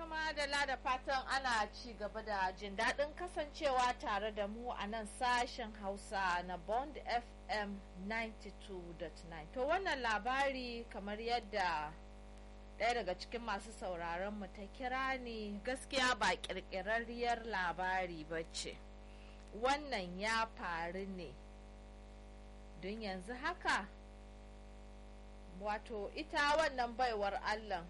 madalla da fatan ana ci gaba da jin daɗin kasancewa tare da mu a nan sashen hausa na bond fm 92.9 to wannan labari kamar yadda ɗaya daga cikin masu sauraron mu ta kira ni gaskiya ba ƙirƙirarriyar labari ba ce wannan ya faru ne don yanzu haka wato ita wannan baiwar allah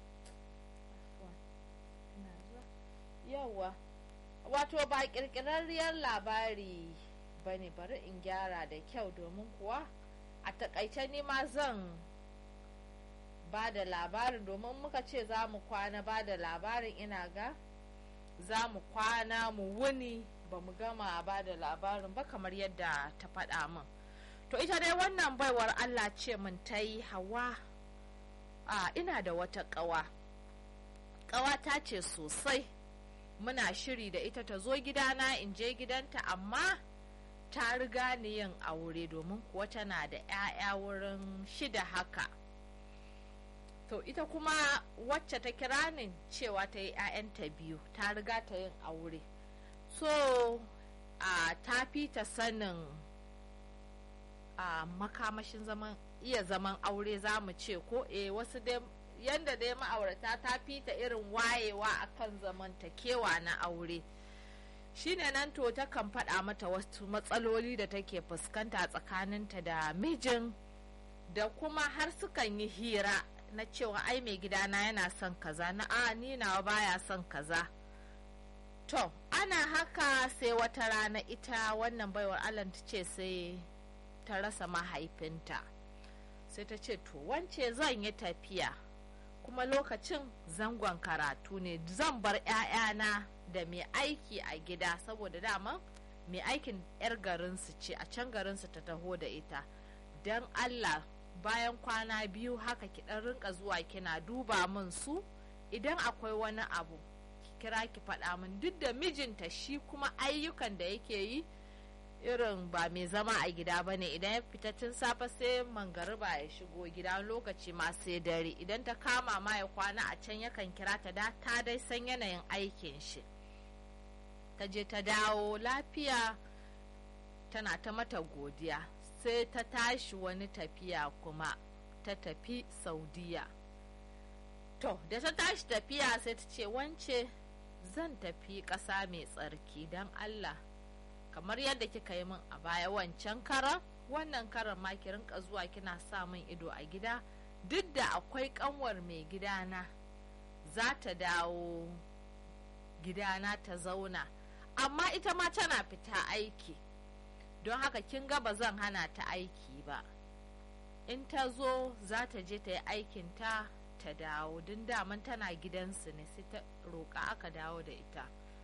yawa wato ba kirkirarriyar labari ba ne bari in gyara da kyau domin kuwa a takaice ni ma zan ba da labarin domin muka ce za mu kwana ba da labarin ina ga za mu kwana mu wuni ba mu gama ba da labarin ba kamar yadda ta faɗa min to ita dai wannan baiwar allah ce min ta yi hawa a ina da wata ƙawa ƙawa ta ce sosai muna shiri da ita ta zo gidana in je gidanta amma ta riga ni yin aure domin kuwa tana da 'ya'ya wurin shida haka to ita kuma wacce ta kira ni cewa ta yi 'ya'yanta biyu ta riga ta yin aure so a ta fi ta sanin a makamashin zaman iya zaman aure za mu ce ko e wasu dai yanda dai ma'aurata ta fita irin wayewa akan zamantakewa na aure shine nan to ta kan faɗa mata wasu matsaloli da take fuskanta tsakaninta da mijin da kuma har sukan yi hira na cewa ai mai gidana yana son kaza na a ni nawa baya son kaza to ana haka sai wata rana ita wannan baiwar allah ta ce sai ta rasa mahaifinta sai ta ce to wance zan yi tafiya kuma lokacin zangon karatu ne zan bar 'ya'yana da mai aiki a gida saboda dama mai aikin 'yar garinsu ce a can garinsu ta taho da ita don allah bayan kwana biyu haka ki dan rinka zuwa kina duba min su idan akwai wani abu ki kira ki faɗa min duk da mijinta shi kuma ayyukan da yake yi irin ba mai zama a gida ba ne idan ya fita tun safe sai mangariba ya shigo gida lokaci ma sai dare idan ta kama ma ya kwana a can yakan kira ta da ta dai san yanayin aikin shi ta je ta dawo lafiya tana ta mata godiya sai ta tashi wani tafiya kuma ta tafi saudiya to da ta tashi tafiya sai ta ce wance zan tafi ƙasa mai tsarki don allah kamar yadda kika yi min a baya wancan karan wannan karan ma ki rinka zuwa kina sa min ido a gida duk da akwai kanwar mai gidana za ta dawo gidana ta zauna amma ita ma tana fita aiki don haka kin ga ba zan hana ta aiki ba in ta zo za ta je ta yi aikinta ta dawo din daman tana gidansu ne sai ta roƙa aka dawo da ita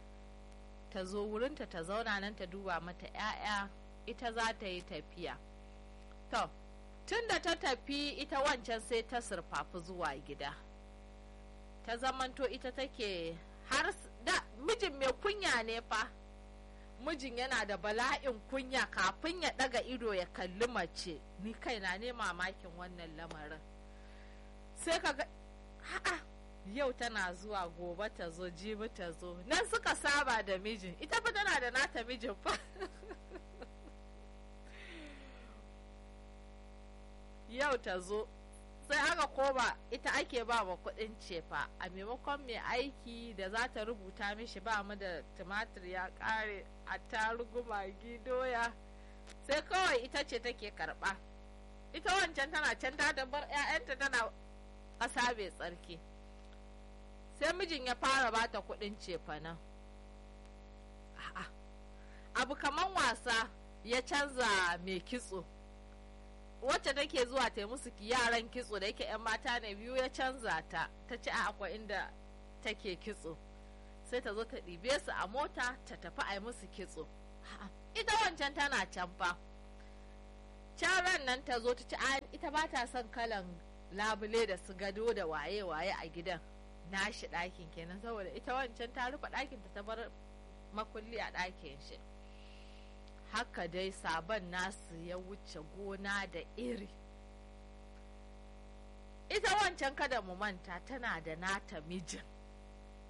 ta zo wurinta ta zauna nan ta duba mata 'ya'ya ita za ta yi tafiya to tun da ta tafi ita wancan sai ta surfafi zuwa gida ta zamanto ita take har da mijin mai kunya ne fa mijin yana da bala'in kunya kafin ya daga ido ya kalli mace ni kaina ne mamakin wannan lamarin sai ka ga ha'a yau tana zuwa gobe ta zo jibi ta zo nan suka saba da mijin ita fa tana da nata mijin fa yau ta zo sai aka koma ita ake ba wa kudin cefa a maimakon mai aiki da za ta rubuta mishi ba mu da tumatir ya kare a tarugu magi doya sai kawai ita ce take karba ita wancan tana can ta dabar 'ya'yanta tana ƙasa mai tsarki sai mijin ya fara bata kudin cefanen abu kaman wasa ya canza mai kitso wacce take zuwa ta musu yaran kitso da yake 'yan mata ne biyu ya canza ta ta ci a akwai inda take kitso sai ta zo ta ɗibe su a mota ta tafi a yi musu kitso ita wancan tana can fa can ran nan ta zo ta ci ita ba ta son kalan labule da su gado da waye-waye a gidan nashi ɗakin kenan saboda ita wancan ta rufe ɗakin ta bar makulli a ɗakin shi haka dai sabon nasu ya wuce gona da iri ita wancan kada mu manta tana da nata mijin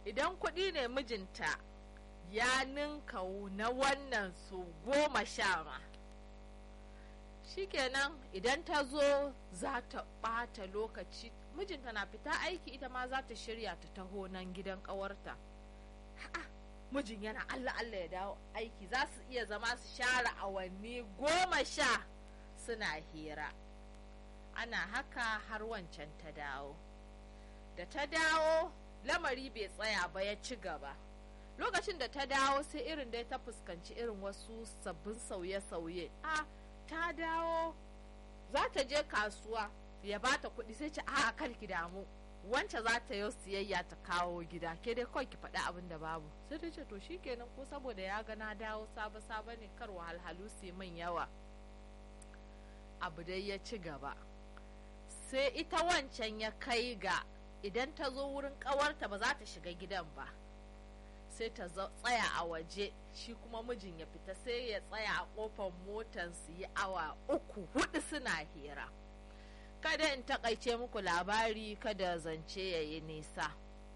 idan kuɗi ne mijinta ya ninka na wannan su goma sha ma shikenan idan ta zo za ta ɓata lokaci mijinta na fita aiki ita ma za ta shirya ta taho nan gidan ƙawarta mijin yana allah allah ya dawo aiki za su iya zama su share awanni goma sha suna hira ana haka har wancan ta dawo da ta dawo lamari bai tsaya ba ya ci gaba lokacin da ta dawo sai irin dai ta fuskanci irin wasu sabbin sauye-sauye a ta dawo za ta je kasuwa ya bata kuɗi sai ce a kar ki damu wance za ta yi siyayya ta kawo gida ke dai kawai ki faɗi abin da babu sai ta ce to shikenan ko saboda ya ga na dawo sabo sabo ne kar wahalhalu su min yawa abu dai ya ci gaba sai ita wancan ya kai ga idan ta zo wurin ƙawarta ba za ta shiga gidan ba sai ta tsaya a waje shi kuma mijin ya fita sai ya tsaya a kofar motar su yi awa uku hudu suna hira kada in takaice muku labari kada zance ya yi nisa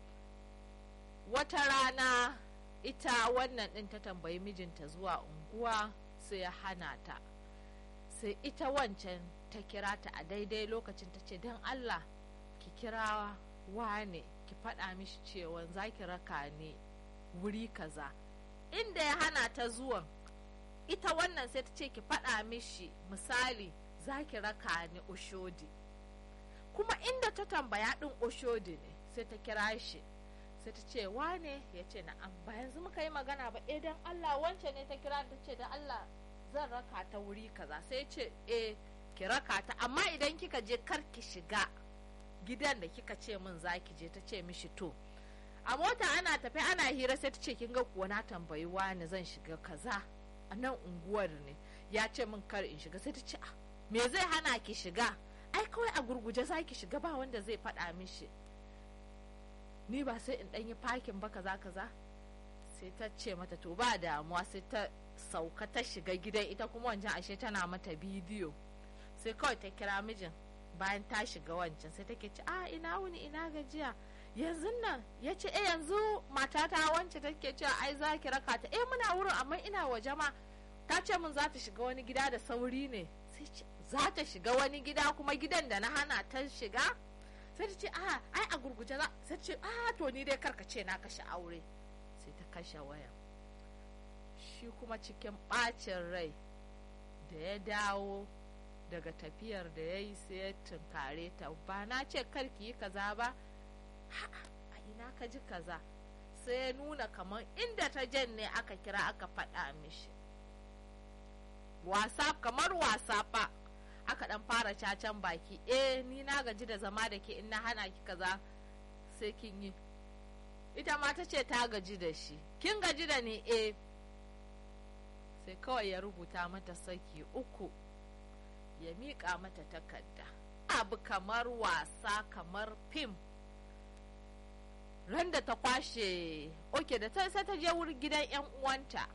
wata rana ita wannan ɗin ta tambayi mijinta zuwa unguwa sai ya hana ta sai ita wancan ta kira ta a daidai lokacin ta ce don allah ki kira wane ki faɗa mishi cewa za ki raka ne wuri kaza inda ya hana ta zuwan ita wannan sai ta ce ki faɗa mishi misali za ki raka ni oshodi kuma inda ta tambaya ɗin oshodi ne sai ta kira shi sai ta ce wane ya ce na'am ba yanzu muka yi magana ba eh dan Allah wance ne ta kira ta ce dan Allah zan raka ta wuri kaza sai ce eh ki raka ta amma idan kika je kar ki shiga gidan da kika ce min za ki je ta ce mishi to a mota ana tafi ana hira sai ta ce kin ga kuwa na tambayi wani zan shiga kaza a nan unguwar ne ya ce min kar in shiga sai ta ce me zai hana ki shiga ai kawai a gurguje za ki shiga ba wanda zai faɗa mishi ni ba sai in ɗanyi fakin ba kaza kaza sai ta ce mata to ba damuwa sai ta sauka ta shiga gidan ita kuma wancan ashe tana mata bidiyo sai kawai ta kira mijin bayan ta shiga wancan sai take ce a ina wuni ina gajiya yanzu nan ya ce eh yanzu matata wance take cewa ai za ki raka ta eh muna wurin amma ina waje ma ta ce min za ta shiga wani gida da sauri ne sai ce za ta shiga wani gida kuma gidan da na hana ta shiga sai ta ce a ai a gurguje za sai ta ce a to ni dai karka ce na kashe aure sai ta kashe waya shi kuma cikin bacin rai da ya dawo daga tafiyar da ya yi sai ya tunkare ta ba na ce karki yi kaza ba a ina ka ji kaza sai ya nuna kamar inda ta jan ne aka kira aka faɗa mishi wasa kamar wasa fa aka dan fara cacan baki eh ni na gaji da zama da ke in na hana ki kaza sai kin yi ita ma ta ce ta gaji da shi kin gaji da ni eh sai kawai ya rubuta mata saki uku ya miƙa mata takarda abu kamar wasa kamar fim ran da ta kwashe oke da ta sai ta je wurin gidan yan uwanta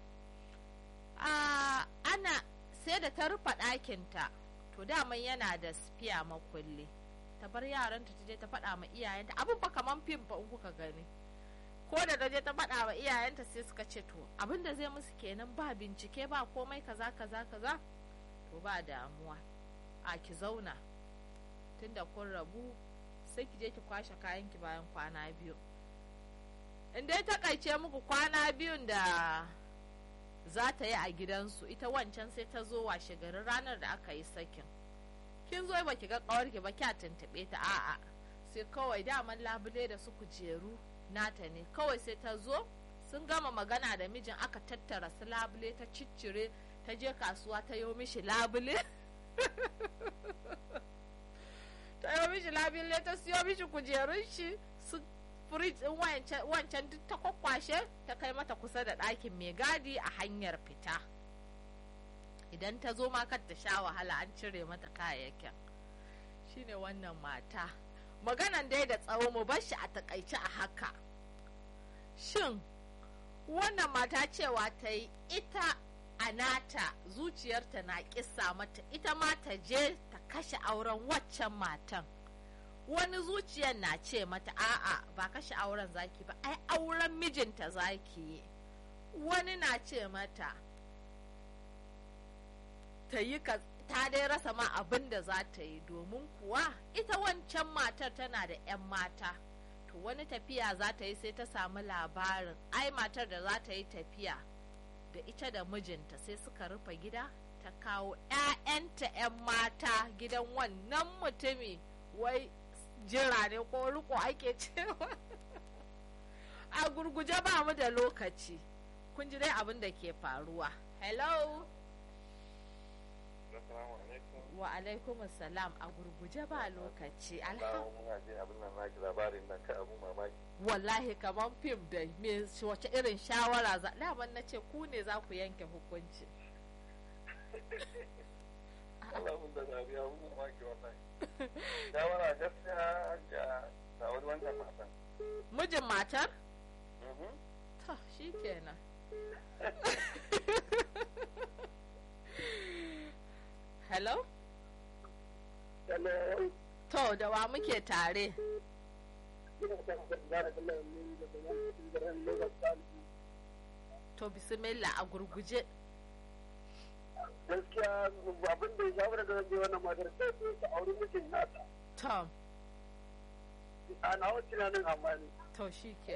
ana sai da ta rufe ɗakinta to daman yana da spiya makulli ta bar yaranta ta je ta faɗa ma iyayenta abin fa kaman fim fa in kuka gani ko da ta je ta faɗa ma iyayenta sai suka ce to abin da zai musu kenan ba bincike ba komai kaza kaza kaza to ba damuwa a ki zauna tunda kun rabu sai ki je ki kwashe kayanki bayan kwana biyu in dai takaice muku kwana biyun da za ta yi a gidansu ita wancan sai ta zo washe garin ranar da aka yi sakin kin zo ba ki ga kawarki ba kya tuntuɓe ta a'a sai kawai daman labule da su kujeru nata ne kawai sai ta zo sun gama magana da mijin aka tattara su labule ta ciccire ta je kasuwa ta yi mishi labule ta yi mishi labule ta siyo mishi kujerun shi su firij ɗin wancan duk ta kwakwashe ta kai mata kusa da ɗakin mai gadi a hanyar fita idan ta zo ma kar ta sha wahala an cire mata kayayyakin shine wannan mata maganan dai da tsawo mu bar shi a takaice a haka shin wannan mata cewa ta yi ita a nata zuciyarta na kisa mata ita ma ta je ta kashe auren waccan matan wani zuciyar na ce mata a'a ba kashe auren zaki ba ai auren mijinta zaki yi wani na ce mata ta yi ta dai rasa ma abin da za ta yi domin kuwa ita wancan matar tana da 'yan mata to wani tafiya za ta yi sai ta samu labarin ai matar da za ta yi tafiya da ita da mijinta sai suka rufe gida ta kawo 'ya'yanta 'yan mata gidan wannan mutumi wai jira ne ko riko ake cewa a gurguje ba mu da lokaci kun ji dai abin da ke faruwa hello wa alaikum salam a gurguje ba lokaci wallahi kamar fim da me wace irin shawara za daman na ce ku ne za ku yanke hukunci shawara gaskiya ga wani wancan matan mijin matar? ta shi kenan hello? hello to da wa muke tare to bismillah a gurguje gaskiya abin da ya shawara da zai wannan matar sai ta auri mijin nata to a nawa tunanin amma ne to shi ke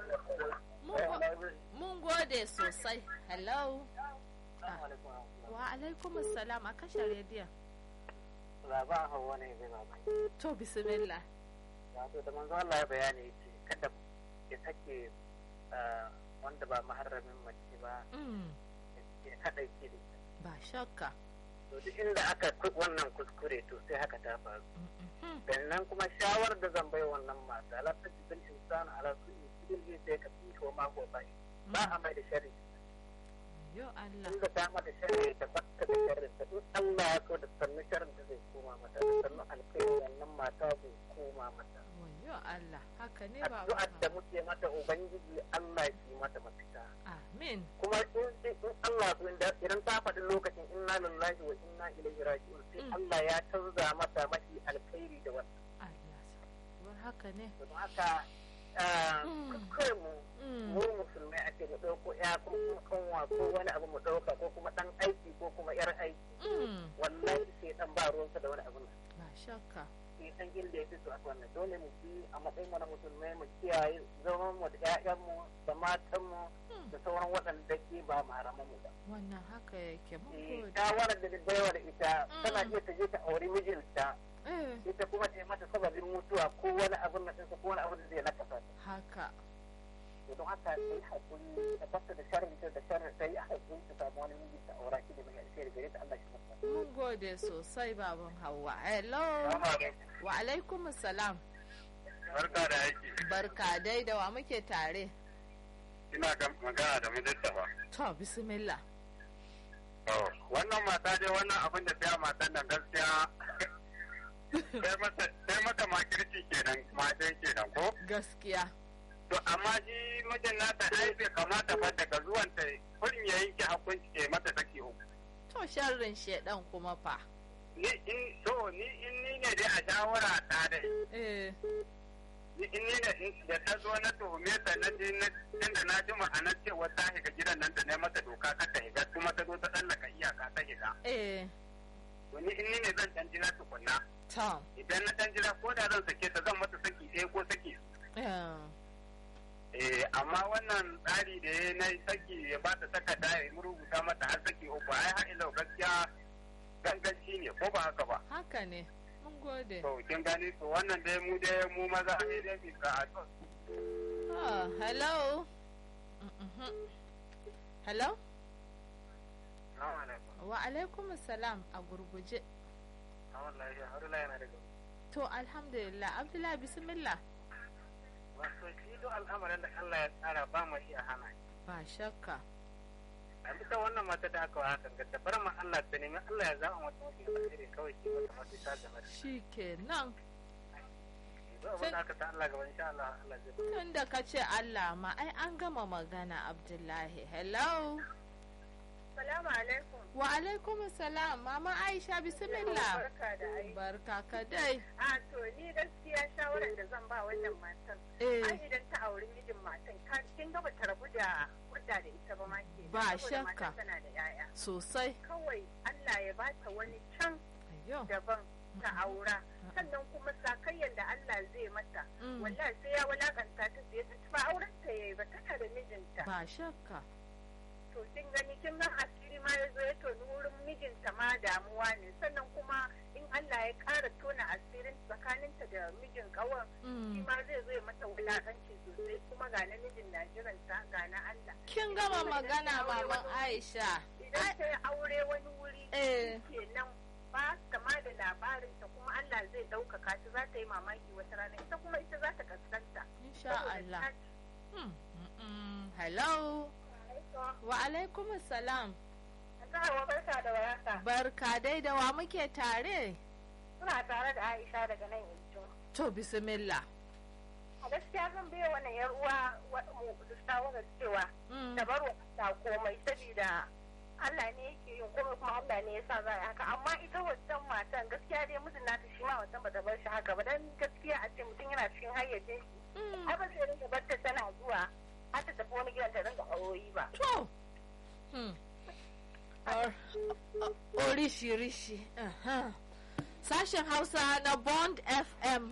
mun gode sosai hello wa alaikum salam a kashe rediyon Baba hawa ne zai baba. to bismillah Wato da manzo Allah ya bayani ce kada ya sake wanda ba maharramin mace ba ya kada ke da ita. ba shakka To duk inda aka wannan kuskure to sai haka ta faru. Sannan kuma shawar da zan bai wannan mata la ta jibin insan ala su in sai ka fi ko ma ko bai. Ba a mai da shari. yo Allah Inda ta mata shari ta fatta da shari ta in Allah ya so da sannu sharin da zai koma mata da sannu alkhairi wannan mata zai koma mata. yo Allah haka ne ba addu'ar da muke mata ubangiji Allah shi mata mafita amin kuma in in Allah su inda idan ta faɗi lokacin inna lillahi wa inna ilaihi raji'un sai Allah ya canza mata mafi alkhairi da wannan Allah sa haka ne don haka kai mu mu musulmai ake mu ɗauko ya ko kuma kanwa ko wani abu mu ɗauka ko kuma ɗan aiki ko kuma yar aiki wallahi sai ɗan ba ruwansa da wani abu ba shakka sai san inda ya fito a wannan dole mu bi a matsayin mu na musulmai mu kiyaye zaman mu da ƴaƴan mu da matan mu da sauran waɗanda ke ba maharaman mu ba. wannan haka yake mun gode shawarar da baiwa da ita tana iya ta je ta auri mijinta ita kuma ta yi mata sababin mutuwa ko wani abin na ko wani abin da zai nakasa ta. haka don haka sai hakuri ta fasta da sharri da sharri ta yi hakuri ta samu wani miji ta aura shi da mai alheri gare ta Allah shi masa. mun gode sosai baban Hauwa hello wa alaikum salam Barka da aiki. barka dai da wa muke tare Ina magana da minista ba. to bismillah wannan mata dai wannan abin da ta matan nan gaskiya sai mata makirci kenan matan kenan ko gaskiya to amma shi mijin nata ai bai kamata fa daga zuwan ta kurin ya yanke hukunci ke mata saki uku to sharrin shedan kuma fa ni in to ni in ni ne dai a shawara ta dai eh ni in ni ne da ta zo na tuhume ta na je na tunda na ji ma'anar cewa ta higa gidan nan da na mata doka ka ta higa kuma ta zo ta tsallaka iyaka ta higa eh to ni in ni ne zan dan jira tukunna tom idan na dan jira ko da zan sake ta zan mata saki ɗaya ko saki eh eh amma wannan tsari da ya na saki ya ba ta takarda ya rubuta mata har saki uku ai har ila gaskiya ganganci ne ko ba haka ba haka ne mun gode to kin gani to wannan dai mu dai mu maza ne dai bi ka a Ah, hello Mhm. hello wa alaikum salam a gurguje to alhamdulillah abdullahi bismillah wato shi duk al'amarin da Allah ya tsara ba mu iya hana ba shakka a bisa wannan mata da aka hakan ga ta bar ma Allah ta nemi Allah ya zama mata mafi alheri kawai ki mata mafi ta game da shi kenan duk abin da aka ta Allah gaba insha Allah Allah zai tun da ka ce Allah ma ai an gama magana abdullahi hello Salamu alaikum. Wa alaikum salam mama Aisha bismillah. Barka da ai. Barka ka dai. A to ni gaskiya shawarar da zan ba wannan matan. Eh. Ai idan ta auri mijin matan ka kin ga bata rabu da hudda da ita ba ma ke. Ba Saboda shakka. matan tana da yaya. Sosai. Kawai Allah ya bata wani can Ayyo. daban ta aura. Sannan kuma sakayyan da Allah zai mata. Mm. Wallahi sai ya wulakanta ta sai ta ba auren ta yayi ba tana da mijinta. Ba shakka. to kin gani kin ga asiri ma ya zo ya toni wurin mijinta ma damuwa ne sannan kuma in Allah ya ƙara tona asirin tsakaninta da mijin ƙawan shi Mm. ma zai zo ya mata wulaƙanci sosai kuma ga na mijin na jiranta ga na Allah Kin gama magana maman Aisha. idan ta yi aure wani wuri Eh. kenan ba ta ma da labarinta kuma Allah zai ɗaukaka ta za ta yi mamaki wata rana ita kuma ita za ta kaskanta Insha Saboda Allah. ta- Hmm. Mm-mm. Hello. Wa alaikum salam. Hawa barka da waraka. Barka dai da wa muke tare. Suna tare da Aisha daga nan yanzu. To bismillah. a gaskiya zan biya wannan yar uwa wa- mu da shawarar cewa Mm. da bar wa ta komai saboda Allah ne yake yin komai kuma Allah ne ya sa za a yi haka amma ita wancan matan gaskiya dai mijin nata shi ma wancan bata bar shi haka ba dan gaskiya a ce mutum yana cikin hayyacin shi Mm. ai ba sai rinka bar ta tana zuwa har ta tafi wani gidan ta rinka aure ba To. Hmm. Or- o- Orishi-rishi. Aha. Sashen Hausa na Bond FM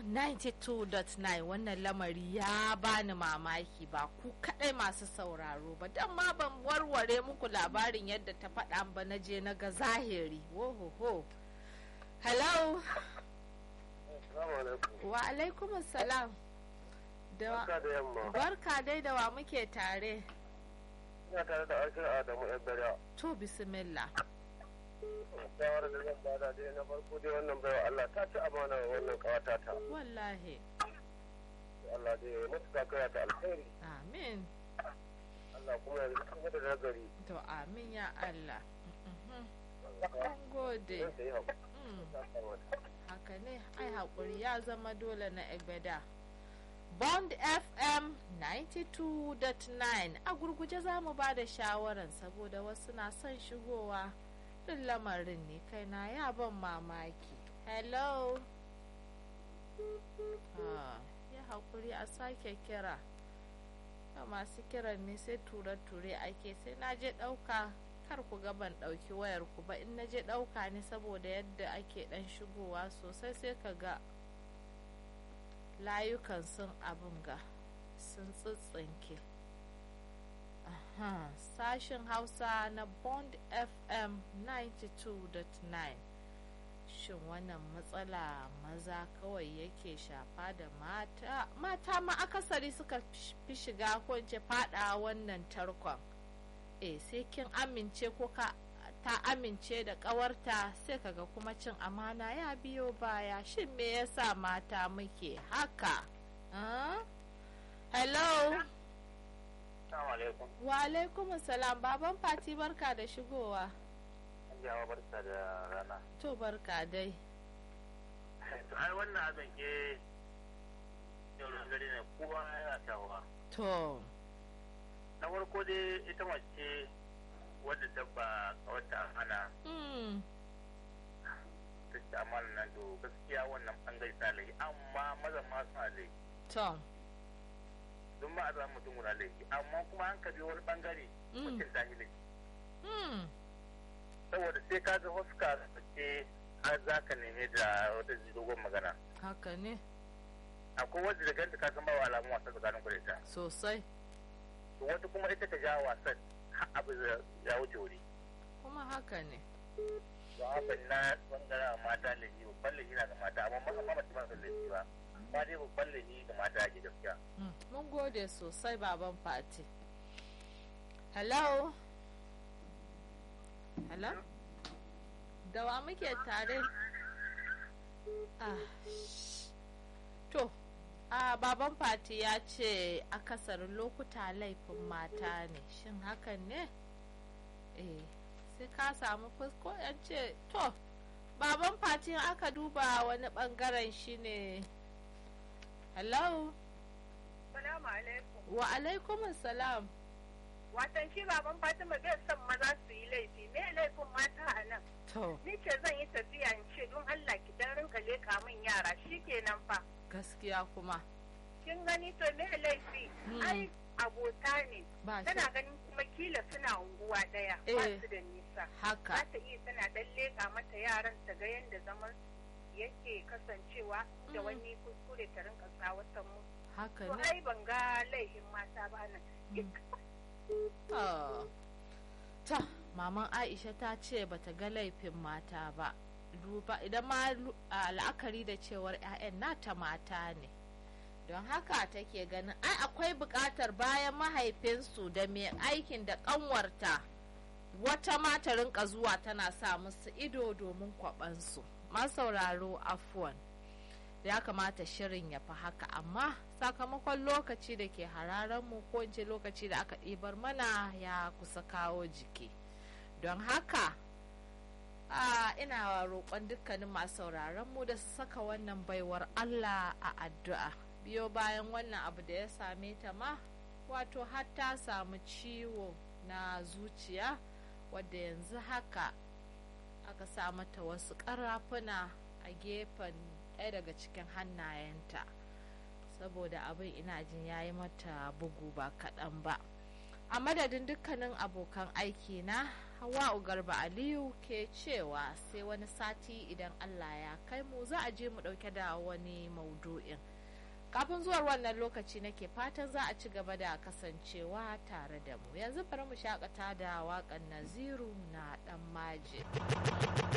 92.9 wannan lamari ya bani mamaki ba ku kadai masu sauraro ba don ma ban warware muku labarin yadda ta faɗa ba na je na ga zahiri. Wohoho. Hello. Assalamu alaikum. Wa alaikum salam. Da wa- Barka da yamma. barka dai da wa muke tare. Ina tare da Ashir Adamu Ebere. To bismillah. Shawarar da zan bada dai na farko dai wannan baiwa Allah ta ci amana wa wannan kawata ta. Wallahi. Allah dai ya mutu kakaya ta alkhairi. Amin. Allah kuma ya zama da nagari. To amin ya Allah. Mhm. Mun gode. Zan ta yi haƙuri. Mm, Ta kamata. Haka ne, ai haƙuri ya zama dole na Egbeda. Bond FM 92.9 a gurguje za mu ba da shawaran saboda wasu na son shigowa ɗin lamarin ne kaina ya ban mamaki. Hello? Ah, ya haƙuri a sake kira. da masu kiran ne sai ture-ture ake sai na je ɗauka kar ku ga ban ɗauki wayar ku ba in na je ɗauka ne saboda yadda ake ɗan shigowa sosai sai ka ga layukan sun abin ga sun tsitsinke Aha, sashin hausa na bond fm 92.9 shin wannan matsala maza kawai yake shafa da mata mata ma akasari suka fi shiga ko in ce fada wannan tarkon eh sai kin amince ko ka ta amince da kawarta sai kaga kuma cin amana ya biyo baya shin me yasa mata muke haka Ah? hello Assalamu alaikum. wa alaikum salam baban fati barka da shigowa Yawa barka da rana. to barka dai To ai wannan abin ke yau da gari ne kowa yana tawa. to Na farko dai ita mace wadda dabba wata hana mm. ta ci amana nan to gaskiya wannan bangare ta laifi amma maza ma suna laifi. to Don ma a zama mutum guda laifi amma kuma an kabi wani bangare Mm. mutum ta yi laifi. mm. Saboda sai ka ga huska ce har za ka neme da wata dogon magana. haka ne Akwai wadda da ganta ka san ba wa alamun wasa tsakanin ku da ita. sosai To wata kuma ita ta ja wasan har abu ya wuce wuri. kuma haka ne Don haka na bangaren mata laifi babban laifi na ga mata amma ma amma mace ba su laifi ba. Amma dai babban laifi ga mata ake gaskiya. Mm, mun gode sosai baban fati hello hello da wa muke tare ah sh- to a baban fati ya ce akasarin lokuta laifin mata ne shin hakan ne eh sai ka samu fusko yan ce to baban fati in aka duba wani bangaren shine hello Salamu alaikum. wa alaikum salam watan shi baban fatima bai son maza su yi laifi me laifin mata a nan to ni ce zan yi tafiya in ce don allah ki dan rinka leka min yara shikenan fa gaskiya kuma kin gani to me laifi Hmm. ai abota ne ba shi tana ganin kuma kila suna unguwa daya ba Eh. su da nisa haka za ta iya tana dan leka mata yaran ta ga yadda zaman yake kasancewa da Mm. wani kuskure ta rinka tsawatan mu haka to ne ai ban ga laifin mata ba nan Ah. ta maman aisha ta ce bata ga laifin mata ba duba idan ma lu- a la'akari da cewar 'ya'yan nata mata ne don haka take ganin ai akwai buƙatar bayan mahaifinsu da mai aikin da ƙanwarta wata mata rinka zuwa tana sa musu ido domin kwaɓansu masauraro afuwan ya kamata shirin ya fi haka amma sakamakon lokaci da ke mu ko in ce lokaci da aka ɗibar mana ya kusa kawo jiki don haka a ina roƙon dukkanin masu mu da su saka wannan baiwar allah a addu'a biyo bayan wannan abu da ya same ta ma wato har ta samu ciwo na zuciya wadda yanzu haka aka sa mata wasu ƙarafuna a gefen ɗaya daga cikin hannayenta saboda abin ina jin ya yi mata bugu ba kaɗan ba a madadin dukkanin abokan aiki na hawa'u garba aliyu ke cewa sai wani sati idan allah ya kai mu za a je mu ɗauke da wani maudu'in kafin zuwar wannan lokaci nake fatan za a ci gaba da kasancewa tare da mu yanzu bari mu shakata da waƙan naziru na ɗan maje